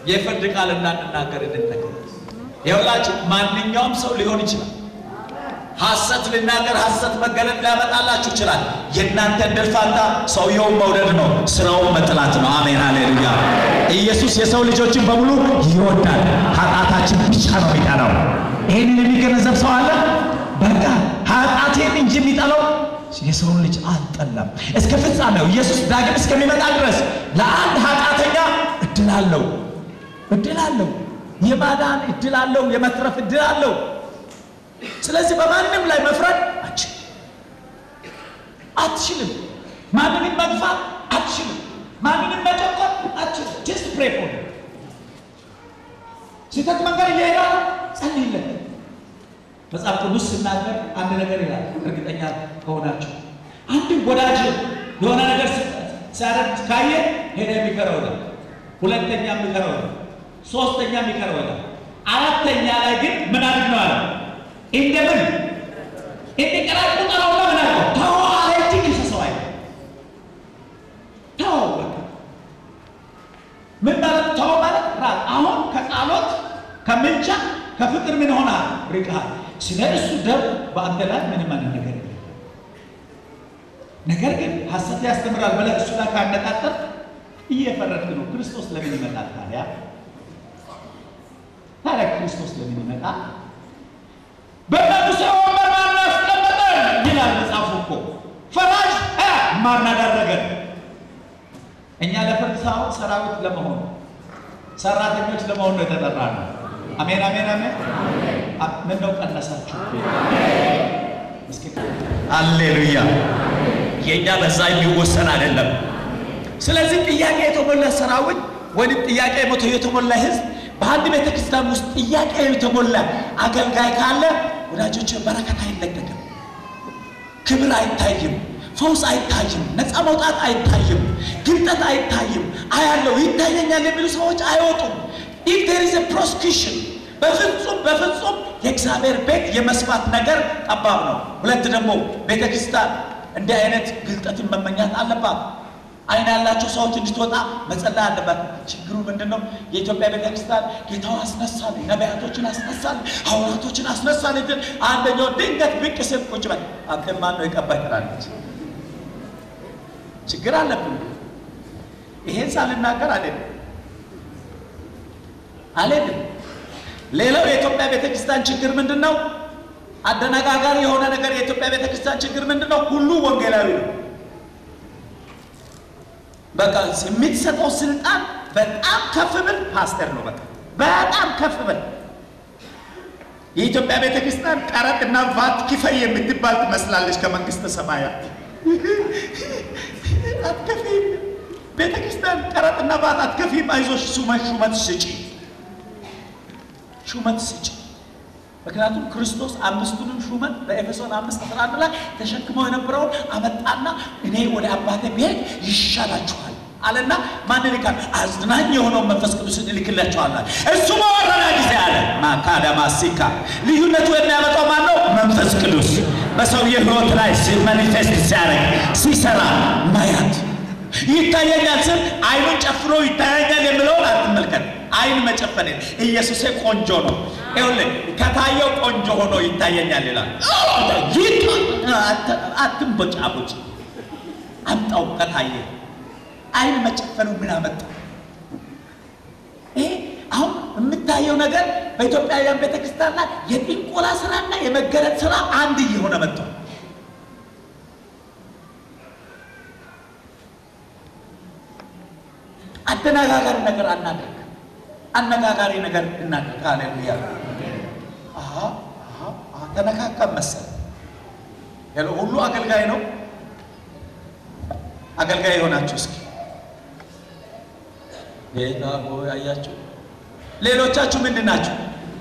የፍርድ ቃል እንዳንናገር እንጠቀም። ይኸውላችሁ ማንኛውም ሰው ሊሆን ይችላል። ሐሰት ልናገር፣ ሐሰት መገለጥ ሊያመጣላችሁ ይችላል። የእናንተ እድል ፋንታ ሰውየውን መውደድ ነው፣ ስራውን መጥላት ነው። አሜን ሃሌሉያ። ኢየሱስ የሰው ልጆችን በሙሉ ይወዳል፣ ኃጢአታችን ብቻ ነው የሚጠላው። ይህንን የሚገነዘብ ሰው አለ? በቃ ኃጢአቴን እንጂ የሚጠላው የሰውን ልጅ አልጠላም። እስከ ፍጻሜው ኢየሱስ ዳግም እስከሚመጣ ድረስ ለአንድ ኃጢአተኛ እድል አለው፣ እድል አለው፣ የማዳን እድል አለው፣ የመትረፍ እድል አለው። ስለዚህ በማንም ላይ መፍረድ አትችልም አትችልም። ማንንም መግፋት አትችልም። ማንንም መጨቆን አትችልም። ጀስት ፕሬ ፎር ስህተት መንገድ እየሄዳ ጸልይለት። መጽሐፍ ቅዱስ ስናገር አንድ ነገር ይላል። እርግጠኛ ከሆናችሁ አንድም ወዳጅ የሆነ ነገር ሲያደርግ ካየ ሄደ የሚከረው ይላል። ሁለተኛ የሚከረው ይላል። ሶስተኛ የሚከረው ይላል። አራተኛ ላይ ግን ምን አድርግ ነው አለ እንደምን እንዲቀራቁ ጠራውና ምን አልከው? ተው አለ እንጂ ክሰሰው አይ ተው በቃ ምን ማለት ተው ማለት ራስ አሁን ከጸሎት ከምልጃ ከፍቅር ምን ሆናል ርቀሃል። ስለ እሱ ደም በአንተ ላይ ምንም አይነት ነገር የለም። ነገር ግን ሐሰት ያስተምራል ብለህ እሱ ላይ ካነጣጠር እየፈረድክ ነው። ክርስቶስ ለምን ይመጣል ታዲያ? ታዲያ ክርስቶስ ለምን ይመጣል? በቅዱስ ወንበር ማን አስቀመጠን ይላል መጽሐፉ እኮ። ፈራጅ ማን አደረገን? እኛ ለፍርድ ሳይሆን ሰራዊት ለመሆን ሰራተኞች ለመሆን ነው የተጠራ ነው። አሜን አሜን አሜን። ምን ነው ቀነሳችሁ? እስኪ አሌሉያ። የእኛ በዛ የሚወሰን አይደለም። ስለዚህ ጥያቄ የተሞላ ሰራዊት ወይም ጥያቄ ሞቶ የተሞላ ህዝብ በአንድ ቤተ ክርስቲያን ውስጥ ጥያቄ የተሞላ አገልጋይ ካለ ወዳጆች በረከት አይለቀቅም፣ ክብር አይታይም፣ ፈውስ አይታይም፣ ነፃ መውጣት አይታይም፣ ግልጠት አይታይም። አያለው ይታየኛል የሚሉ ሰዎች አይወጡም። ኢፍ ዴር ኢዝ ፕሮስኪሽን በፍጹም በፍጹም የእግዚአብሔር ቤት የመስፋት ነገር ጠባብ ነው። ሁለት ደግሞ ቤተ ክርስቲያን እንዲህ አይነት ግልጠትን መመኛት አለባት። አይን ያላቸው ሰዎች እንድትወጣ መጸለይ አለባት። ችግሩ ምንድን ነው? የኢትዮጵያ ቤተክርስቲያን ጌታው አስነሳል፣ ነቢያቶችን አስነሳል፣ ሐዋርያቶችን አስነሳል። ግን አንደኛው ድንገት ብቅ ስል ቁጭ በል አንተ ማን ነው የቀባህ ትላለች። ችግር አለብን። ይሄን ሳልናገር አልሄድም አልሄድም። ሌላው የኢትዮጵያ ቤተክርስቲያን ችግር ምንድን ነው? አደነጋጋሪ የሆነ ነገር የኢትዮጵያ ቤተክርስቲያን ችግር ምንድን ነው? ሁሉ ወንጌላዊ ነው። በቃ የምትሰጠው ስልጣን በጣም ከፍ ብል ፓስተር ነው። በቃ በጣም ከፍ ብል የኢትዮጵያ ቤተክርስቲያን ቀረጥና ቫት ክፈይ የምትባል ትመስላለች ከመንግስተ ሰማያት አትከፊም። ቤተክርስቲያን ቀረጥና ቫት አትከፊም። አይዞሽ ሹመት ሹመት ስጪ፣ ሹመት ስጪ። ምክንያቱም ክርስቶስ አምስቱንም ሹመት በኤፌሶን አምስት አስራ አንድ ላይ ተሸክመው የነበረውን አመጣና እኔ ወደ አባቴ ብሄድ ይሻላችኋል አለና ማን ይልካል? አዝናኝ የሆነውን መንፈስ ቅዱስን ይልክላችኋል። እሱ በወረደ ጊዜ አለ ማካዳማሲካ ልዩነቱ የሚያመጣው ማን ነው? መንፈስ ቅዱስ በሰውየ ህይወት ላይ ማኒፌስት ሲያደርግ ሲሰራ ማያት ይታየኛል ስል አይኑን ጨፍኖ ይታየኛል የሚለውን አትመልከት። አይን መጨፈን ኢየሱሴ ቆንጆ ነው። ይኸውልህ ከታየው ቆንጆ ሆኖ ይታየኛል ይላል። አትንቦጫቦጭ፣ አምጣው ከታየ አይን መጨፈኑ ምን አመጣው? ይሄ አሁን የምታየው ነገር በኢትዮጵያውያን ቤተክርስቲያን ላይ የጥንቆላ ስራና የመገለጥ ስራ አንድ እየሆነ መጥቷል። አደነጋጋሪ ነገር አናድርግ። አነጋጋሪ ነገር እናድርግ። ሃሌሉያ። አሃ አሃ ተነካካም መሰል ያለ ሁሉ አገልጋይ ነው። አገልጋይ የሆናችሁ እስኪ ጌታ ሆይ አያችሁ። ሌሎቻችሁ ምንድን ናችሁ?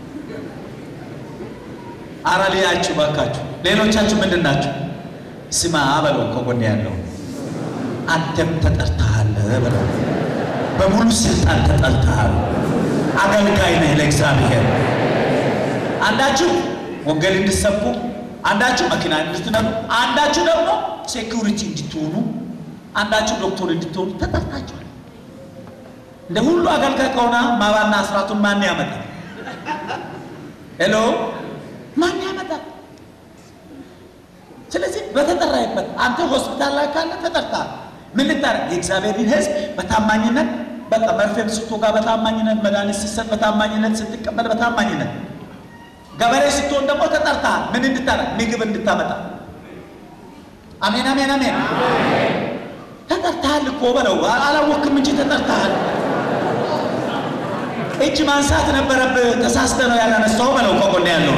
አረ ልያችሁ ባካችሁ። ሌሎቻችሁ ምንድን ናችሁ? ስማ በለው ከጎን ያለው አንተም ተጠርተሃል በለው። በሙሉ ስልጣን ተጠርተሃል። አገልጋይ ነህ ለእግዚአብሔር። አንዳችሁ ወንጌል እንድትሰብኩ፣ አንዳችሁ መኪና እንድትነዱ፣ አንዳችሁ ደግሞ ሴኩሪቲ እንድትሆኑ፣ አንዳችሁ ዶክተር እንድትሆኑ ተጠርታችኋል። እንደ ሁሉ አገልጋይ ከሆነ ማባና አስራቱን ማን ያመጣል? ሄሎ ማን ያመጣል? ስለዚህ በተጠራይበት አንተ ሆስፒታል ላይ ካለ ተጠርታል። ምን ልታረግ? የእግዚአብሔርን ሕዝብ በታማኝነት በቃ መርፌም ስትወጋ በታማኝነት መድኃኒት ስትሰጥ በታማኝነት ስትቀበል በታማኝነት ገበሬ ስትሆን ደግሞ ተጠርተሃል። ምን እንድታረግ? ምግብ እንድታመጣ። አሜን አሜን አሜን። ተጠርተሃል እኮ በለው። አላወክም እንጂ ተጠርተሃል። እጅ ማንሳት ነበረብህ። ተሳስተ ነው ያላነሳው በለው። ከጎን ያለው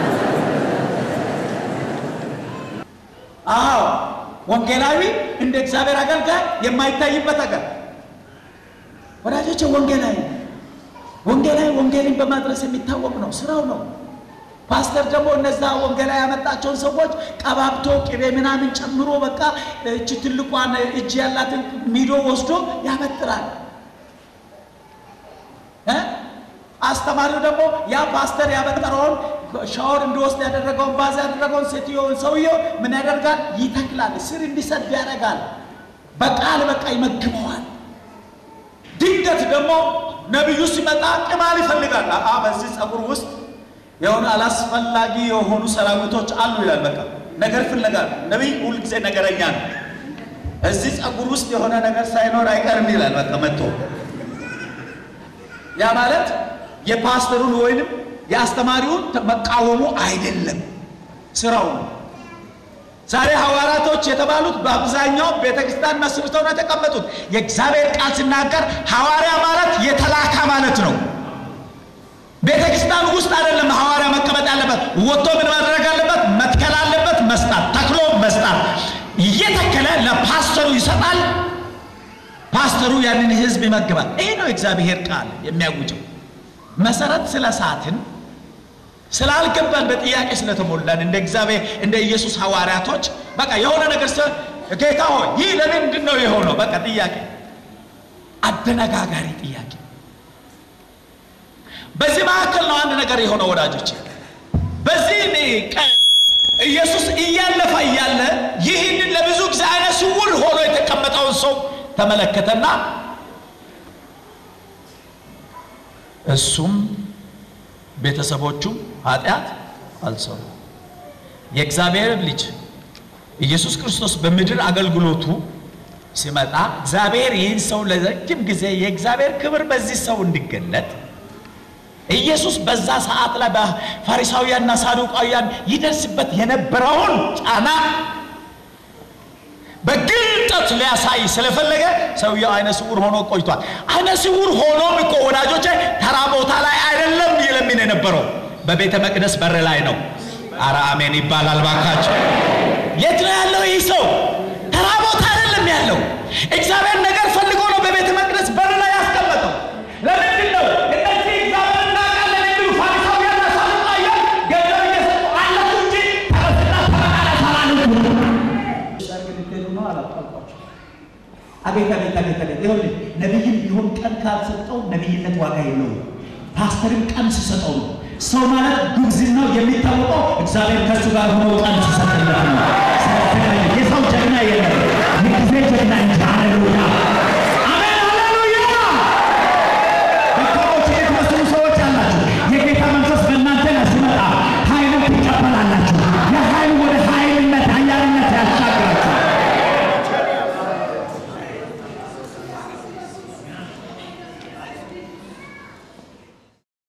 አዎ፣ ወንጌላዊ እንደ እግዚአብሔር አገልጋይ የማይታይበት አገር ወዳጆች፣ ወንጌላዊ ወንጌላዊ ወንጌልን በማድረስ የሚታወቅ ነው፣ ስራው ነው። ፓስተር ደግሞ እነዛ ወንጌላዊ ያመጣቸውን ሰዎች ቀባብቶ ቅቤ ምናምን ጨምሮ በቃ እች ትልቋን እጅ ያላትን ሚዶ ወስዶ ያበጥራል። አስተማሪው ደግሞ ያ ፓስተር ያበጠረውን ሻወር እንዲወስድ ያደረገውን ባዝ ያደረገውን ሴትዮውን ሰውየው ምን ያደርጋል? ይተክላል። ስር እንዲሰድ ያደርጋል። በቃል በቃ ይመግበዋል። ድንገት ደግሞ ነቢዩ ሲመጣ ቅማል ይፈልጋል። አ በዚህ ጸጉር ውስጥ የሆነ አላስፈላጊ የሆኑ ሰራዊቶች አሉ ይላል። በቃ ነገር ፍለጋ ነቢይ ሁልጊዜ ነገረኛ ነው። እዚህ ጸጉር ውስጥ የሆነ ነገር ሳይኖር አይቀርም ይላል። በቃ መጥቶ ያ ማለት የፓስተሩን ወይንም የአስተማሪውን መቃወሙ አይደለም፣ ስራው ነው። ዛሬ ሐዋርያቶች የተባሉት በአብዛኛው ቤተክርስቲያን መስርተው ነው የተቀመጡት። የእግዚአብሔር ቃል ሲናገር ሐዋርያ ማለት የተላካ ማለት ነው። ቤተክርስቲያን ውስጥ አይደለም ሐዋርያ መቀመጥ ያለበት። ወጥቶ ምን ማድረግ አለበት? መትከል አለበት። መስጣት፣ ተክሎ መስጣት። እየተከለ ለፓስተሩ ይሰጣል። ፓስተሩ ያንን ህዝብ ይመግባል። ይሄ ነው የእግዚአብሔር ቃል የሚያውጀው። መሰረት ስለ ሳትን ስላልገባን በጥያቄ ስለተሞላን እንደ እግዚአብሔር እንደ ኢየሱስ ሐዋርያቶች በቃ የሆነ ነገር ስለ ጌታ ሆይ ይህ ለምንድን ነው የሆነው? በቃ ጥያቄ፣ አደነጋጋሪ ጥያቄ። በዚህ መካከል ነው አንድ ነገር የሆነው ወዳጆች። በዚህ ቀን ኢየሱስ እያለፈ እያለ ይህንን ለብዙ ጊዜ አይነ ስውር ሆኖ የተቀመጠውን ሰው ተመለከተና እሱም ቤተሰቦቹም ኃጢአት አልሰሩ። የእግዚአብሔር ልጅ ኢየሱስ ክርስቶስ በምድር አገልግሎቱ ሲመጣ እግዚአብሔር ይህን ሰው ለረጅም ጊዜ የእግዚአብሔር ክብር በዚህ ሰው እንዲገለጥ ኢየሱስ በዛ ሰዓት ላይ በፋሪሳውያንና ሳዱቃውያን ይደርስበት የነበረውን ጫና በግልጠት ሊያሳይ ስለፈለገ ሰውየው አይነ ስውር ሆኖ ቆይቷል። አይነ ስውር ሆኖም እኮ ወዳጆቼ ተራ ቦታ ላይ አይደለም ይለምን የነበረው በቤተ መቅደስ በር ላይ ነው። አረ አሜን ይባላል ባካቸው። የት ነው ያለው ይህ ሰው? ተራ ቦታ አይደለም ያለው። እግዚአብሔር ነገር ፈልጎ ነው በቤተ መቅደስ በር ላይ ያስቀመጠው። ለምንድን ነው እነዚህ እግዚአብሔር እናውቃለን የሚሉ ፋሪሳውያንና ሳዱቃውያን ገንዘብ እየሰጡ አለፉ እንጂ ተረስና ተመቃለ ተላልፉ አቤት አቤት አቤት አቤት! ይኸውልህ ነቢይም ቢሆን ቀን ካልሰጠው ነቢይነት ዋጋ የለውም። ፓስተርም ቀን ሲሰጠው ነው። ሰው ማለት ጉብዝናው የሚታወቀው እግዚአብሔር ከእሱ ጋር ሆኖ ቀን ሲሰጥለት ነው። የሰው ጀግና